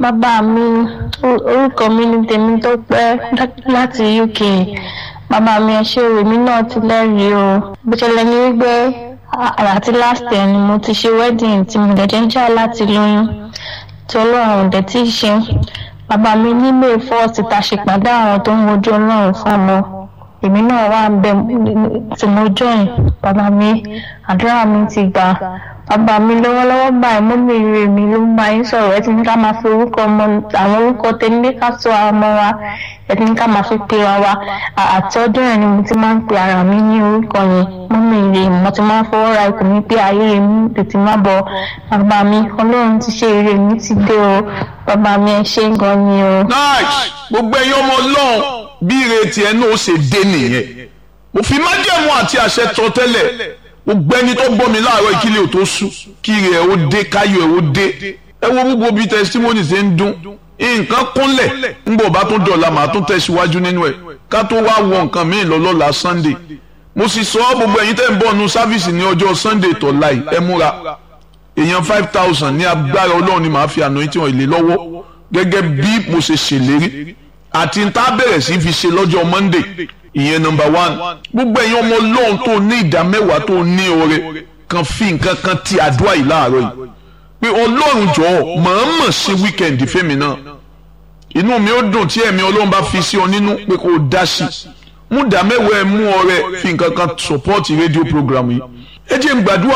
bàbá mi orúkọ mi ní tèmi tó pẹ́ láti uk bàbá mi ẹ ṣé o èmi náà ti lẹ́rìí o bó ṣẹlẹ̀ ní wípé àti last year ni mo ti ṣe wedding tí mo dẹ̀ jẹ́ ń jà láti lóyún tí ọlọ́run ò dẹ̀ tí ì ṣe bàbá mi ní may first ta ṣe pàdé àwọn tó ń wojú ọlọ́run fún ọmọ èmi náà wà ń bẹ tí mo join bàbá mi àdúrà mi ti gbà bàbá mi lọ́wọ́lọ́wọ́ báyìí mọ́mí rè mi ló ń bá yín sọ̀rọ̀ ẹ ti ní ká máa fi orúkọ ọmọ àwọn orúkọ tẹ́lẹ̀ ká sọ àwọn ọmọ wa ẹ ti ní ká máa fi pe wa wa àti ọdún yẹn ni mo ti máa ń pe ara mi ní orúkọ yẹn mọ́mí rè mo ti máa ń fọwọ́ ra ikùn mi pé ayé mi tètè má bọ̀ bàbá mi ọlọ́run ti ṣe ire mi ti dé o bàbá mi ẹ ṣé gan ni o. nice gbogbo ẹ̀yin ọmọ ọlọ́run bí ire tiẹ̀ náà ó ṣe dé nìyẹn òfin májẹ̀mú àti àṣẹ tọ́ tẹ́lẹ̀ gbogbo ẹni tó gbọ́ mi láàárọ̀ ìkílẹ̀ ò tó sú kí ire ẹ̀ ó dé káyọ̀ ẹ̀ ó dé ẹ wo gbogbo bí testimony ṣe ń dún nǹkan kúnlẹ̀ ńgbọ̀ bá tún dọ̀la màá tún tẹ̀síwájú nínú ẹ̀ ká tó wá wọ nǹkan míì lọ́lọ́la Sunday mo sì sọ gbogbo ẹ̀yin tẹ́ ń bọ̀ nu sáfìsì ní ọjọ́ Sunday tọ̀la yìí ẹ múra èèyàn five thousand ní agbára ọlọ́run ni màá fi àná tí wọ́n lè lọ́wọ́ gẹ́gẹ́ bí mo ṣe ṣèlérí àti n tá bẹ̀rẹ̀ sí fi ṣe lọ́jọ́ Monday ìyẹn number one gbogbo ẹ̀yin ọmọ ọlọ́run tó ní ìdá mẹ́wàá tó ní oore kan fi nǹkan kan ti àdúrà yìí láàárọ̀ yìí pé ọlọ́run jọ̀ọ́ mọ̀ọ́mọ̀ ṣe weekend fẹ́mi náà inú mi ó dùn tí ẹ̀mí ọlọ́run bá fi sí ọ nínú pé kò dá sí mú ìdá mẹ́wàá ẹ̀ mú ọrẹ fi nǹkan kan support rédíò program yìí ẹ jẹ́ n gbàdúrà.